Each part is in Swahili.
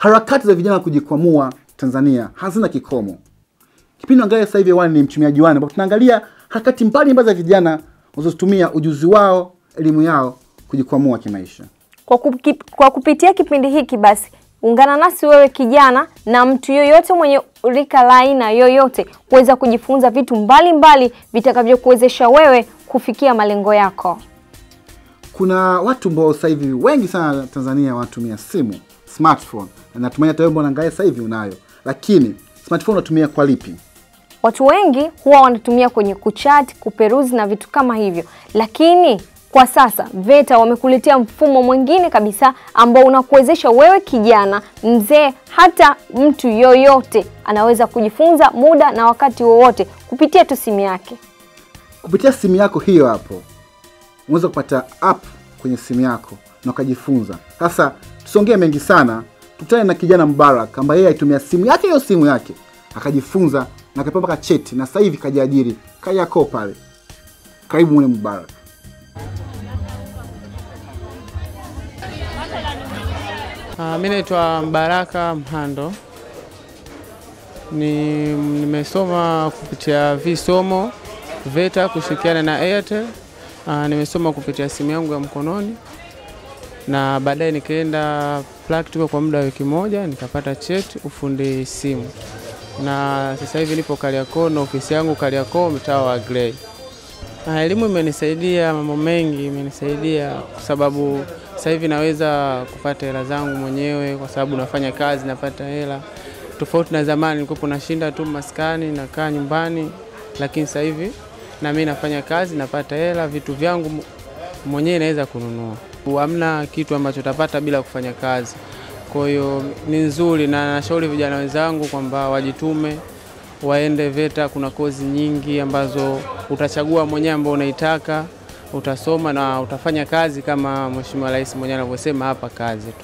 Harakati za vijana kujikwamua Tanzania hazina kikomo. Kipindi angalia sasa hivi wani ni mchumiaji wani, ambapo tunaangalia harakati mbalimbali za vijana wanazotumia ujuzi wao, elimu yao kujikwamua kimaisha. Kwa, kupi, kwa kupitia kipindi hiki basi ungana nasi wewe kijana na mtu yoyote mwenye rika la aina yoyote kuweza kujifunza vitu mbalimbali vitakavyokuwezesha wewe kufikia malengo yako. Kuna watu ambao sasa hivi wengi sana Tanzania wanatumia simu smartphone, na natumai hata wewe ambao unaangalia sasa hivi unayo, lakini smartphone unatumia kwa lipi? Watu wengi huwa wanatumia kwenye kuchat, kuperuzi na vitu kama hivyo, lakini kwa sasa VETA wamekuletea mfumo mwingine kabisa ambao unakuwezesha wewe kijana, mzee, hata mtu yoyote anaweza kujifunza muda na wakati wowote kupitia tu simu yake. Kupitia simu yako hiyo hapo unaweza kupata app kwenye simu yako na ukajifunza. Sasa tusiongee mengi sana, tukutane na kijana Mbarak ambaye yeye aitumia simu yake hiyo simu yake akajifunza na akapewa mpaka cheti na sasa hivi kajiajiri Kariakoo pale. Karibu mwenye Mbarak. Uh, mi naitwa Mbaraka Mhando ni nimesoma kupitia visomo VETA kushirikiana na Airtel. Uh, nimesoma kupitia simu yangu ya mkononi na baadaye nikaenda practical kwa muda wa wiki moja nikapata cheti ufundi simu, na sasa hivi nipo Kariakoo na ofisi yangu Kariakoo, mtaa wa Grey. Uh, elimu imenisaidia mambo mengi, imenisaidia kwa sababu sasa hivi naweza kupata hela zangu mwenyewe kwa sababu nafanya kazi, napata hela tofauti na zamani. Nilikuwa nashinda tu maskani, nakaa nyumbani, lakini sasa hivi na mimi nafanya kazi, napata hela, vitu vyangu mwenyewe naweza kununua. Hamna kitu ambacho utapata bila kufanya kazi. Kwa hiyo ni nzuri, na nashauri vijana wenzangu kwamba wajitume, waende VETA. Kuna kozi nyingi ambazo utachagua mwenyewe ambao unaitaka utasoma na utafanya kazi kama Mheshimiwa Rais mwenyewe anavyosema hapa, kazi tu.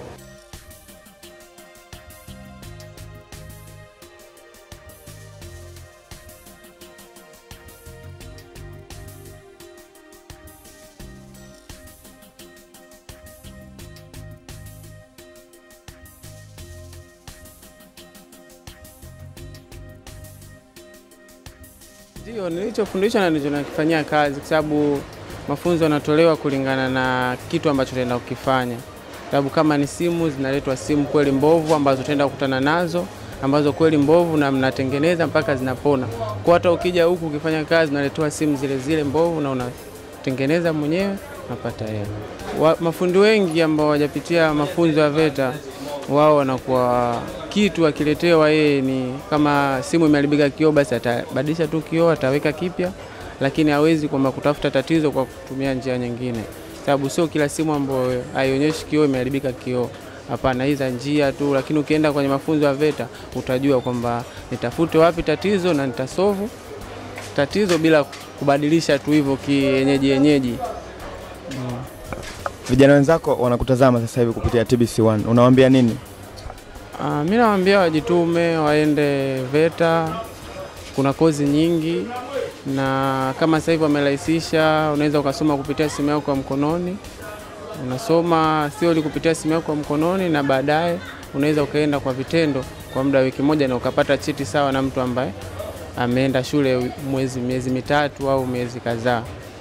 Ndio nilichofundishwa na ndicho nakifanyia kazi, kwa sababu mafunzo yanatolewa kulingana na kitu ambacho utaenda kukifanya. Sababu kama ni simu, zinaletwa simu kweli mbovu ambazo utaenda kukutana nazo ambazo kweli mbovu na mnatengeneza mpaka zinapona. Kwa hata ukija huku ukifanya kazi unaletewa simu zile zile mbovu na unatengeneza mwenyewe unapata hela. Mafundi wengi ambao hawajapitia mafunzo ya VETA wao wanakuwa kitu akiletewa yeye ni kama simu imeharibika kioo, basi atabadilisha tu kioo, ataweka kipya, lakini hawezi kwamba kutafuta tatizo kwa kutumia njia nyingine, sababu sio kila simu ambayo haionyeshi kioo imeharibika kioo. Hapana, hizo njia tu, lakini ukienda kwenye mafunzo ya VETA utajua kwamba nitafute wapi tatizo na nitasovu tatizo bila kubadilisha tu hivyo kienyeji yenyeji. Mm. Vijana wenzako wanakutazama sasa hivi kupitia TBC1, unawaambia nini? Uh, mi nawaambia wajitume, waende VETA. Kuna kozi nyingi, na kama sasa hivi wamerahisisha, unaweza ukasoma kupitia simu yako ya mkononi. Unasoma theory kupitia simu yako ya mkononi, na baadaye unaweza ukaenda kwa vitendo kwa muda wa wiki moja na ukapata cheti sawa na mtu ambaye ameenda shule mwezi miezi mitatu au miezi kadhaa.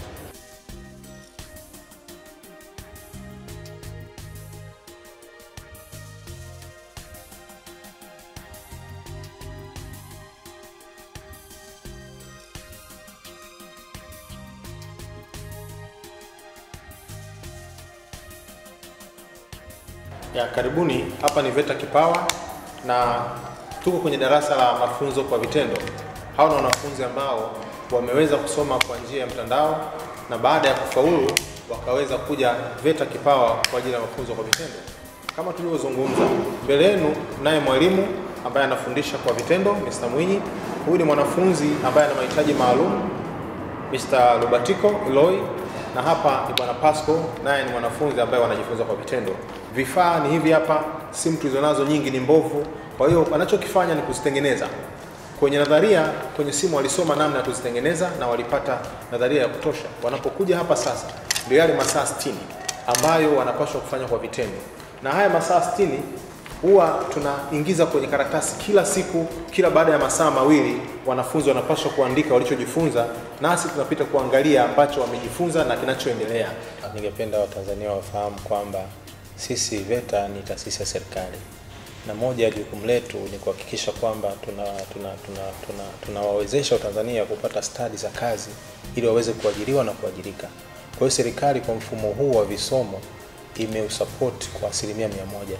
Ya, karibuni. Hapa ni VETA Kipawa na tuko kwenye darasa la mafunzo kwa vitendo. Hawa ni wanafunzi ambao wameweza kusoma kwa njia ya mtandao na baada ya kufaulu wakaweza kuja VETA Kipawa kwa ajili ya mafunzo kwa vitendo. Kama tulivyozungumza, mbele yenu naye mwalimu ambaye anafundisha kwa vitendo, Mr. Mwinyi. Huyu ni mwanafunzi ambaye ana mahitaji maalum, Mr. Lubatiko Iloi na hapa ni bwana Pasco, naye ni mwanafunzi ambaye wanajifunza kwa vitendo. Vifaa ni hivi hapa, simu tulizonazo nyingi ni mbovu, kwa hiyo wanachokifanya ni kuzitengeneza. Kwenye nadharia, kwenye simu walisoma namna ya kuzitengeneza na walipata nadharia ya kutosha. Wanapokuja hapa sasa, ndio yale masaa 60 ambayo wanapaswa kufanya kwa vitendo, na haya masaa 60 huwa tunaingiza kwenye karatasi kila siku, kila baada ya masaa mawili wanafunzi wanapaswa kuandika walichojifunza, nasi tunapita kuangalia ambacho wamejifunza na kinachoendelea. Ningependa Watanzania wafahamu kwamba sisi VETA ni taasisi ya serikali na moja ya jukumu letu ni kuhakikisha kwamba tunawawezesha tuna, tuna, tuna, tunawawezesha Watanzania kupata stadi za kazi ili waweze kuajiriwa na kuajirika. Kwa hiyo serikali kwa mfumo huu wa visomo imeusapoti kwa asilimia mia moja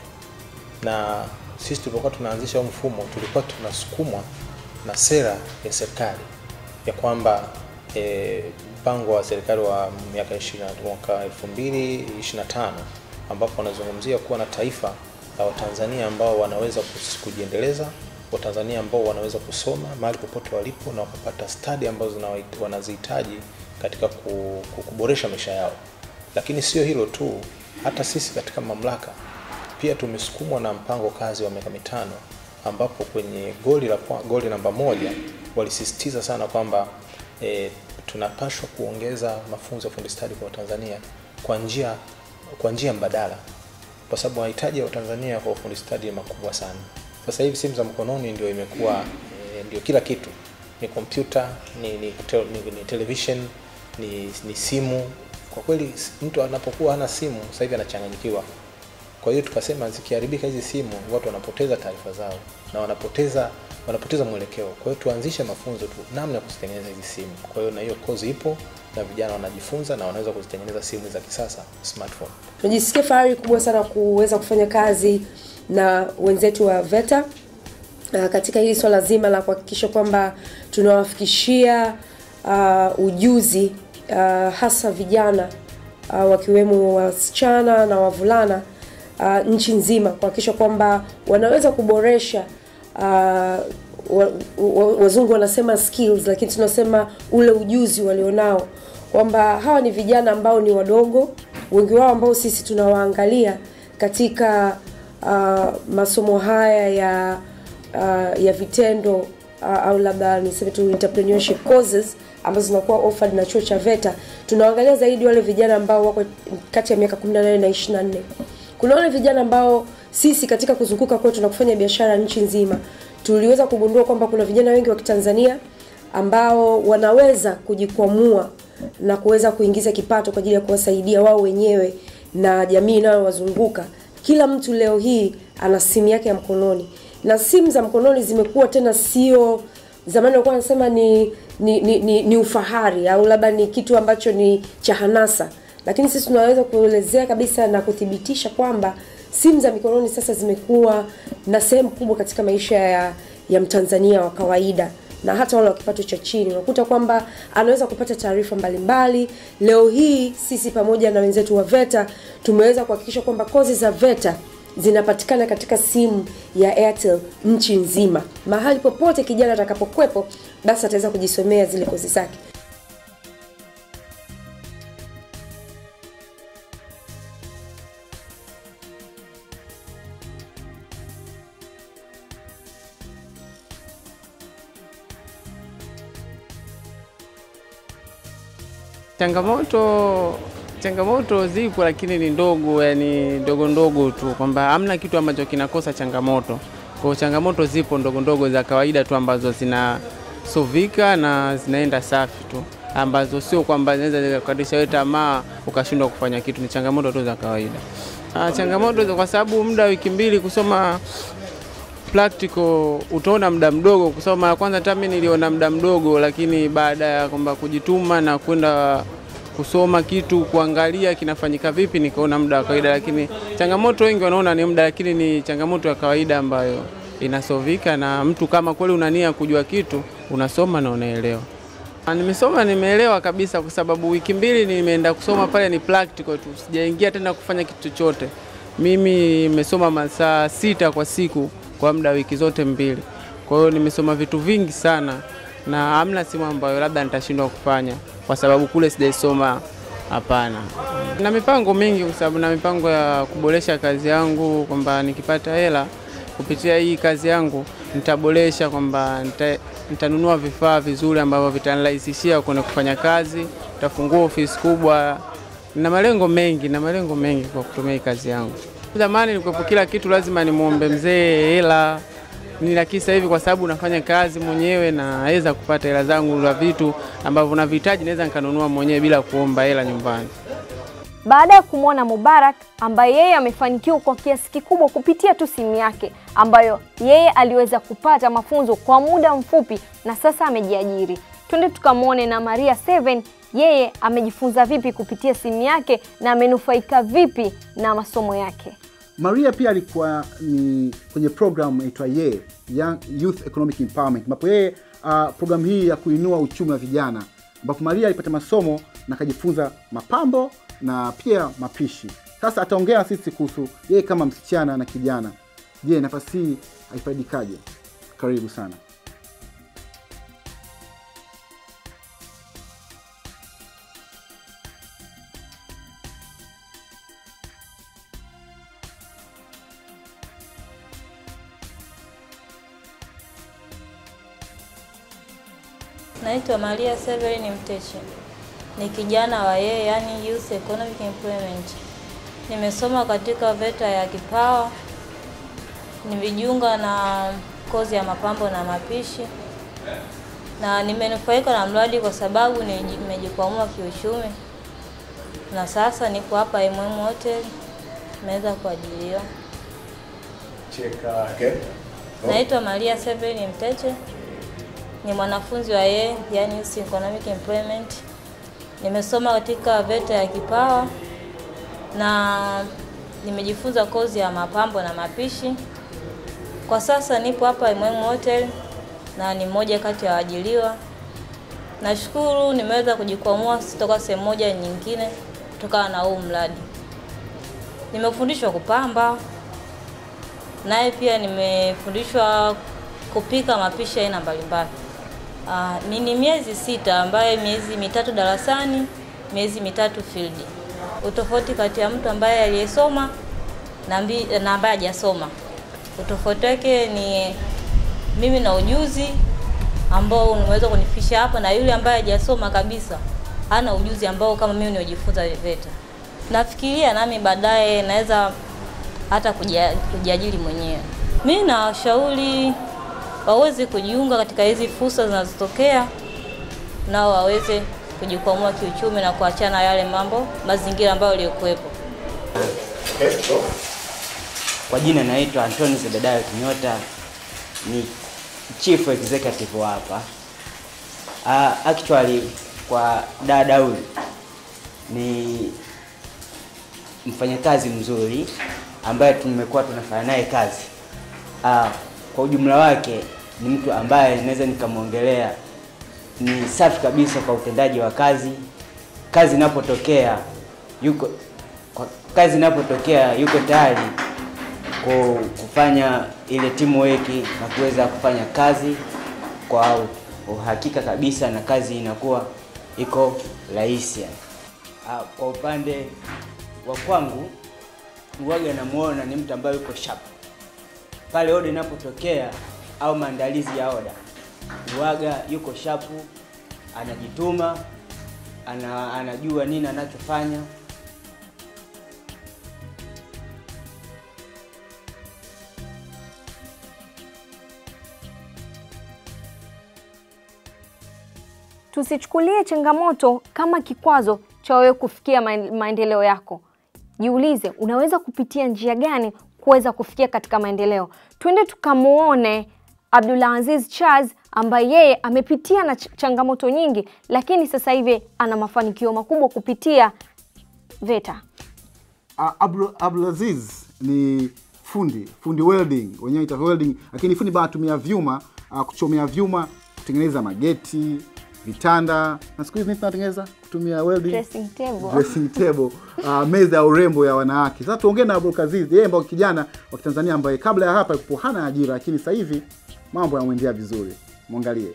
na sisi tulipokuwa tunaanzisha huu mfumo tulikuwa tunasukumwa na sera ya serikali ya kwamba eh, mpango wa serikali wa miaka 20 mwaka 2025 ambapo wanazungumzia kuwa na taifa la Watanzania ambao wanaweza kus- kujiendeleza, Watanzania ambao wanaweza kusoma mahali popote walipo na wakapata stadi ambazo zinawahit- wanazihitaji katika ku- ku- kuboresha maisha yao. Lakini sio hilo tu, hata sisi katika mamlaka pia tumesukumwa na mpango kazi wa miaka mitano ambapo kwenye goli la kwa- goli namba moja walisisitiza sana kwamba e, tunapashwa kuongeza mafunzo ya fundi stadi kwa Watanzania kwa njia kwa njia mbadala, kwa sababu mahitaji ya Watanzania kwa ufundi stadi ni makubwa sana. Sasa hivi simu za mkononi ndio imekuwa e, ndio kila kitu, ni kompyuta, ni, ni, te, ni, ni television, ni, ni simu. Kwa kweli mtu anapokuwa hana simu sasa hivi anachanganyikiwa. Kwa hiyo tukasema zikiharibika hizi simu, watu wanapoteza taarifa zao na wanapoteza wanapoteza mwelekeo. Kwa hiyo tuanzishe mafunzo tu namna ya kuzitengeneza hizi simu. Kwa hiyo na hiyo kozi ipo na vijana wanajifunza na wanaweza kuzitengeneza simu za kisasa smartphone. Tunajisikia fahari kubwa sana kuweza kufanya kazi na wenzetu wa VETA uh, katika hili swala zima la kuhakikisha kwamba tunawafikishia uh, ujuzi uh, hasa vijana uh, wakiwemo wasichana na wavulana uh, nchi nzima kuhakikisha kwamba wanaweza kuboresha uh, wa, wa, wazungu wanasema skills, lakini tunasema ule ujuzi walionao, kwamba hawa ni vijana ambao ni wadogo, wengi wao ambao sisi tunawaangalia katika uh, masomo haya ya uh, ya vitendo uh, au labda niseme tu entrepreneurship courses ambazo zinakuwa offered na chuo cha VETA. Tunaangalia zaidi wale vijana ambao wako kati ya miaka 18 na 24. Kuna wale vijana ambao sisi katika kuzunguka kwetu na kufanya biashara nchi nzima tuliweza kugundua kwamba kuna vijana wengi wa Kitanzania ambao wanaweza kujikwamua na kuweza kuingiza kipato kwa ajili ya kuwasaidia wao wenyewe na jamii inayowazunguka. Kila mtu leo hii ana simu yake ya mkononi, na simu za mkononi zimekuwa tena sio zamani walikuwa wanasema ni ni, ni, ni ni ufahari au labda ni kitu ambacho ni cha hanasa, lakini sisi tunaweza kuelezea kabisa na kuthibitisha kwamba simu za mikononi sasa zimekuwa na sehemu kubwa katika maisha ya, ya Mtanzania wa kawaida na hata wale wa kipato cha chini. Unakuta kwamba anaweza kupata taarifa mbalimbali. Leo hii sisi pamoja na wenzetu wa VETA tumeweza kuhakikisha kwamba kozi za VETA zinapatikana katika simu ya Airtel nchi nzima. Mahali popote kijana atakapokwepo, basi ataweza kujisomea zile kozi zake. Changamoto changamoto zipo, lakini ni ndogo, yani ndogo ndogo tu, kwamba hamna kitu ambacho kinakosa changamoto. Kwa hiyo changamoto zipo ndogo ndogo za kawaida tu ambazo zinasovika na zinaenda safi tu, ambazo sio kwamba zinaweza zikakukatisha wewe tamaa ukashindwa kufanya kitu. Ni changamoto tu za kawaida. Ah, changamoto za- kwa sababu muda wa wiki mbili kusoma practical utaona muda mdogo kusoma. Mara kwanza hata mimi niliona muda mdogo, lakini baada ya kwamba kujituma na kwenda kusoma kitu kuangalia kinafanyika vipi, nikaona muda wa kawaida. Lakini changamoto wengi wanaona ni muda, lakini ni changamoto ya kawaida ambayo inasovika, na mtu kama kweli una nia kujua kitu unasoma na unaelewa. Ah, Nimesoma nimeelewa kabisa, kwa sababu wiki mbili nimeenda kusoma pale ni practical tu, sijaingia tena kufanya kitu chochote. Mimi nimesoma masaa sita kwa siku kwa muda wa wiki zote mbili, kwa hiyo nimesoma vitu vingi sana, na hamna simu ambayo labda nitashindwa kufanya kwa sababu kule sijaisoma. Hapana, na mipango mingi, kwa sababu na mipango ya kuboresha kazi yangu, kwamba nikipata hela kupitia hii kazi yangu nitaboresha, kwamba nita, nitanunua vifaa vizuri ambavyo vitanirahisishia kwenda kufanya kazi, nitafungua ofisi kubwa na malengo mengi na malengo mengi kwa kutumia hii kazi yangu. Zamani nilikuwa kila kitu lazima nimwombe mzee hela ni lakini sasa hivi kwa sababu nafanya kazi mwenyewe naweza kupata hela zangu za vitu ambavyo navihitaji, naweza nikanunua mwenyewe bila kuomba hela nyumbani. Baada ya kumwona Mubarak ambaye yeye amefanikiwa kwa kiasi kikubwa kupitia tu simu yake ambayo yeye aliweza kupata mafunzo kwa muda mfupi na sasa amejiajiri. Twende tukamwone na Maria Seven, yeye amejifunza vipi kupitia simu yake na amenufaika vipi na masomo yake. Maria pia alikuwa ni kwenye program inaitwa ye Young Youth Economic Empowerment, ambapo yeye uh, programu hii ya kuinua uchumi wa vijana, ambapo Maria alipata masomo na akajifunza mapambo na pia mapishi. Sasa ataongea na sisi kuhusu yeye kama msichana na kijana. Je, nafasi hii haifaidikaje? Karibu sana. Naitwa Maria Severin Mteche, ni kijana wa yeye, yani Youth Economic Employment. Nimesoma katika VETA ya Kipawa, nimejiunga na kozi ya mapambo na mapishi, na nimenufaika na mradi kwa sababu niji- nimejikwamua kiuchumi, na sasa niko hapa MM Hotel, nimeweza kuajiliwa. Naitwa Maria Severin Mteche, ni mwanafunzi wa yeye, yani Youth Economic Employment. Nimesoma katika VETA ya Kipawa na nimejifunza kozi ya mapambo na mapishi. Kwa sasa nipo hapa MM Hotel na ni mmoja kati ya waajiliwa. Nashukuru nimeweza kujikwamua kutoka sehemu moja nyingine kutokana na huu mradi. Nimefundishwa kupamba, naye pia nimefundishwa kupika mapishi aina mbalimbali. Ah, ni ni miezi sita ambaye miezi mitatu darasani, miezi mitatu field. Utofauti kati ya mtu ambaye aliyesoma na, mbi- na ambaye hajasoma, utofauti wake ni mimi na ujuzi ambao unaweza kunifikisha hapa, na yule ambaye hajasoma kabisa hana ujuzi ambao kama mimi niliojifunza VETA. Nafikiria nami baadaye naweza hata kuja- kujiajiri mwenyewe. Mimi nawashauri waweze kujiunga katika hizi fursa zinazotokea, nao waweze kujikwamua kiuchumi na kuachana na yale mambo mazingira ambayo yaliyokuwepo. Kwa jina naitwa Antoni Zebedayo Kinyota, ni chief executive wa hapa. Uh, actually kwa dada huyu ni mfanyakazi mzuri ambaye tumekuwa tunafanya naye kazi. Uh, kwa ujumla wake ni mtu ambaye naweza nikamwongelea ni safi kabisa kwa utendaji wa kazi. Kazi inapotokea yuko kwa kazi inapotokea yuko tayari ku- kufanya ile teamwork na kuweza kufanya kazi kwa uhakika kabisa, na kazi inakuwa iko rahisi. Ah, Kwa upande wa kwangu, uwaga namuona ni mtu ambaye yuko sharp pale oda inapotokea au maandalizi ya oda, uwaga yuko shapu, anajituma, ana, anajua nini anachofanya. Tusichukulie changamoto kama kikwazo cha wewe kufikia maen- maendeleo yako. Jiulize, unaweza kupitia njia gani kuweza kufikia katika maendeleo. Twende tukamuone Abdulaziz Charles ambaye yeye amepitia na ch changamoto nyingi, lakini sasa hivi ana mafanikio makubwa kupitia VETA. Uh, Abdul- Abdulaziz ni fundi fundi welding, wenyewe ita welding, lakini fundi bana anatumia vyuma uh, kuchomea vyuma kutengeneza mageti, vitanda na siku hizi nini tunatengeneza kutumia welding Dressing table. dressing table uh, meza ya urembo ya wanawake. Sasa tuongee na Abdulaziz, yeye ambao kijana wa Kitanzania ambaye kabla ya hapa alikuwa hana ajira, lakini sasa hivi mambo yanamwendea vizuri. Mwangalie.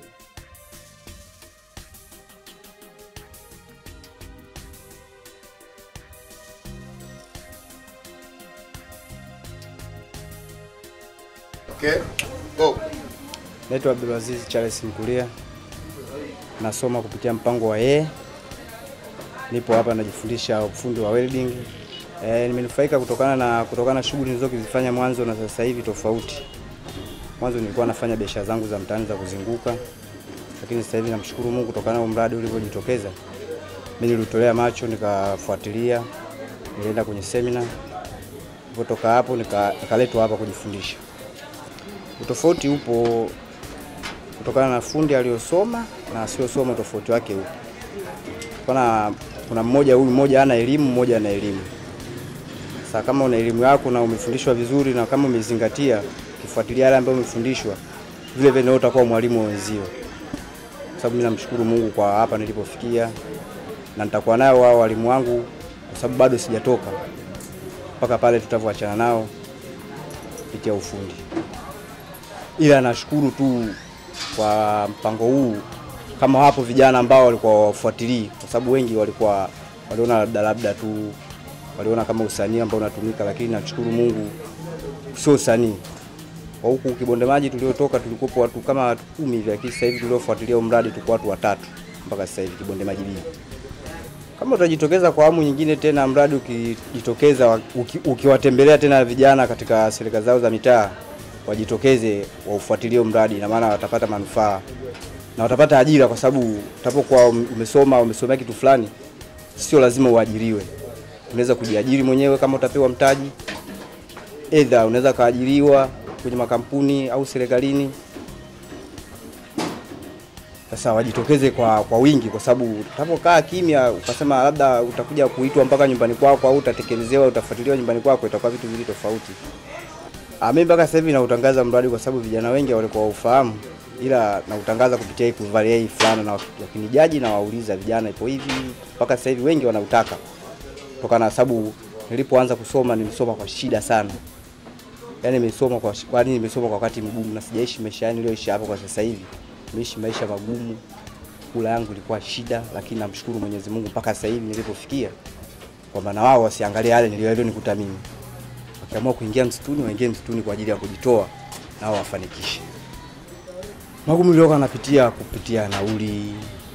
Okay. Go. Naitwa Abdulaziz Charles Mkulia, nasoma kupitia mpango wa yeye. Nipo hapa najifundisha ufundi wa welding E, nimenufaika kutokana na kutokana na shughuli nilizozifanya mwanzo na sasa hivi tofauti. Mwanzo nilikuwa nafanya biashara zangu za mtaani za kuzunguka, lakini sasa hivi namshukuru Mungu kutokana na mradi ulivyojitokeza. Mimi nilitolea macho nikafuatilia, nilienda kwenye semina, nilipotoka hapo nika- nikaletwa hapa kujifundisha. Utofauti upo kutokana na fundi aliyosoma na asiyosoma, tofauti wake upo. Kuna kuna mmoja huyu mmoja ana elimu, mmoja ana elimu. Sasa kama una elimu yako na umefundishwa vizuri na kama umezingatia ukifuatilia yale ambayo umefundishwa, vile vile ndio utakuwa mwalimu wa wenzio. Kwa sababu mimi namshukuru Mungu kwa hapa nilipofikia, na nitakuwa nao wao walimu wangu, kwa sababu bado sijatoka mpaka pale tutavyoachana nao kupitia ufundi. Ila nashukuru tu kwa mpango huu, kama wapo vijana ambao walikuwa wafuatilii, kwa sababu wengi walikuwa waliona labda labda tu waliona kama usanii ambao unatumika, lakini nashukuru Mungu sio usanii. Kwa huku Kibonde Maji tuliotoka tulikuwa watu kama watu kumi hivi, lakini sasa hivi tuliofuatilia huu mradi tuko watu watatu mpaka sasa hivi Kibonde Maji B. Kama utajitokeza kwa awamu nyingine tena, mradi ukijitokeza, uki, ukiwatembelea tena vijana katika serikali zao za mitaa, wajitokeze waufuatilie huu mradi, na maana watapata manufaa na watapata ajira, kwa sababu utapokuwa umesoma umesomea kitu fulani, sio lazima uajiriwe unaweza kujiajiri mwenyewe kama utapewa mtaji, edha unaweza kaajiriwa kwenye makampuni au serikalini. Sasa wajitokeze kwa, kwa wingi, kwa sababu utapokaa kimya ukasema labda utakuja kuitwa mpaka nyumbani kwako au utatekelezewa utafuatiliwa nyumbani kwako, itakuwa vitu viwili tofauti. Ah, mimi mpaka sasa hivi nautangaza mradi kwa sababu vijana wengi walikuwa ufahamu, ila nautangaza kupitia hii kuvalia hii fulana, na wakinijaji na wauliza vijana ipo hivi, mpaka sasa hivi wengi wanautaka kutokana na sababu nilipoanza kusoma nilisoma kwa shida sana. Yaani nimesoma kwa kwani nimesoma kwa wakati mgumu na sijaishi maisha yani niliyoishi hapa kwa sasa hivi. Nimeishi maisha magumu. Kula yangu ilikuwa shida, lakini namshukuru Mwenyezi Mungu mpaka sasa hivi nilipofikia kwamba na wao wasiangalie yale niliyonikuta mimi. Wakiamua kuingia msituni, waingie msituni kwa ajili ya kujitoa nao wafanikishe. Magumu niliyokuwa napitia kupitia nauli,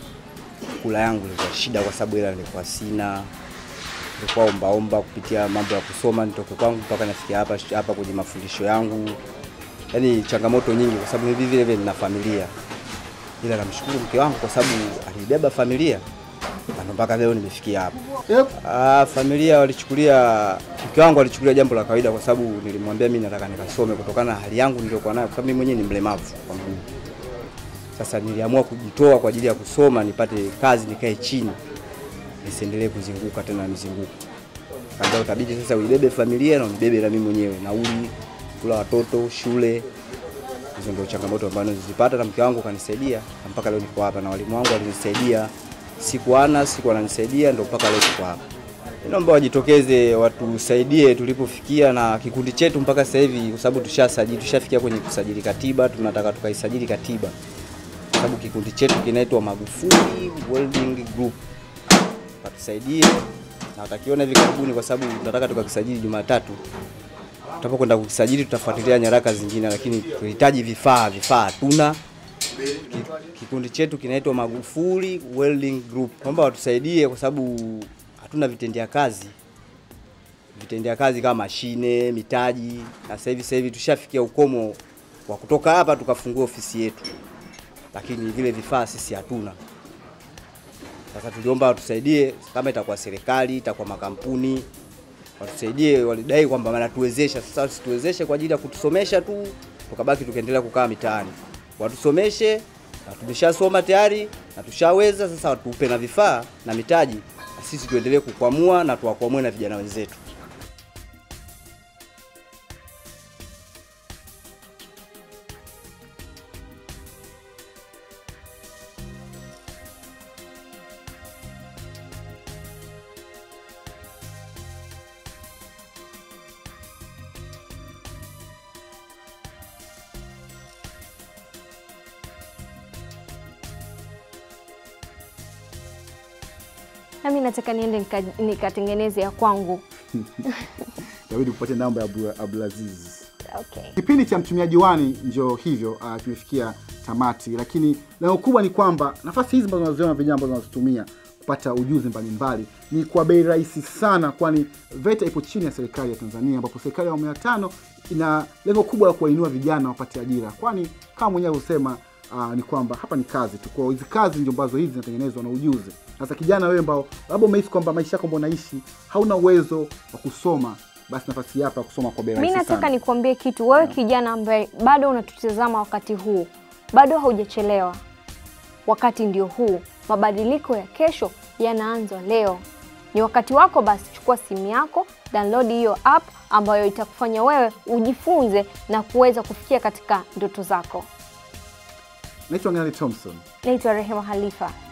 kula yangu ilikuwa shida kwa sababu ila nilikuwa sina nilikuwa ombaomba kupitia mambo ya kusoma nitoke kwangu mpaka nafikia hapa hapa kwenye mafundisho yangu, yaani changamoto nyingi, kwa sababu mimi vile vile nina familia, ila namshukuru mke wangu kwa sababu alibeba familia na mpaka leo nimefikia hapa. Yep. Ah, familia walichukulia, mke wangu alichukulia jambo la kawaida, kwa sababu nilimwambia mimi nataka nikasome kutokana na hali yangu niliyokuwa nayo, kwa sababu mimi mwenyewe ni mlemavu kwa mguu. Sasa niliamua kujitoa kwa ajili ya kusoma, nipate kazi, nikae chini nisiendelee kuzunguka tena mizunguko. Kaambia utabidi sasa uibebe familia na unibebe na mimi mwenyewe, nauli, kula watoto, shule. Hizo ndio changamoto ambazo nilizipata na mke wangu kanisaidia na mpaka leo niko hapa na walimu wangu walinisaidia. Siku ana siku ananisaidia ndio mpaka leo tuko hapa. Naomba wajitokeze watusaidie tulipofikia na kikundi chetu mpaka sasa hivi, kwa sababu tushasajili, tushafikia kwenye kusajili katiba, tunataka tukaisajili katiba, kwa sababu kikundi chetu kinaitwa Magufuli Welding Group watusaidie na watakiona hivi karibuni, kwa sababu tunataka tukakisajili Jumatatu. Tutapokwenda kukisajili, tutafuatilia nyaraka zingine, lakini tunahitaji vifaa. Vifaa hatuna. Ki- Kikundi chetu kinaitwa Magufuli Welding Group, kwamba watusaidie kwa sababu hatuna vitendea kazi vitendea kazi kama mashine, mitaji, na sasa hivi sasa hivi tushafikia ukomo wa kutoka hapa tukafungua ofisi yetu, lakini vile vifaa sisi hatuna. Sasa tuliomba watusaidie, kama itakuwa serikali, itakuwa makampuni, watusaidie. Walidai kwamba wanatuwezesha, sasa wasituwezeshe kwa ajili ya kutusomesha tu, tukabaki tukaendelea kukaa mitaani. Watusomeshe na tumeshasoma tayari na tushaweza, sasa watupe na vifaa na mitaji, na sisi tuendelee kukwamua na tuwakwamue na vijana wenzetu. nami nataka niende nika- nikatengeneze ya kwangu. Inabidi kupata namba ya Abdul- Abdulaziz. Okay. Kipindi cha mtumiaji wani ndio hivyo, uh, kimefikia tamati, lakini lengo kubwa ni kwamba nafasi hizi ambazo unaziona vijana ambazo wanazitumia kupata ujuzi mbalimbali ni kwa bei rahisi sana, kwani VETA ipo chini ya serikali ya Tanzania, ambapo serikali ya awamu ya tano ina lengo kubwa la kuwainua vijana wapate ajira, kwani kama mwenyewe alivyosema uh, ni kwamba hapa ni kazi tu. Kwa hiyo hizi kazi ndio ambazo hizi zinatengenezwa na ujuzi. Sasa kijana wewe ambao labda umehisi kwamba maisha yako ambao unaishi hauna uwezo wa kusoma, basi nafasi hapa ya kusoma kwa bei Mi rahisi nataka sana. nikuambie kitu, wewe kijana ambaye bado unatutazama wakati huu, bado haujachelewa. Wakati ndio huu, mabadiliko ya kesho yanaanza leo. Ni wakati wako, basi chukua simu yako, download hiyo app ambayo itakufanya wewe ujifunze na kuweza kufikia katika ndoto zako. Naitwa Ngani Thompson. Naitwa Rehema Halifa.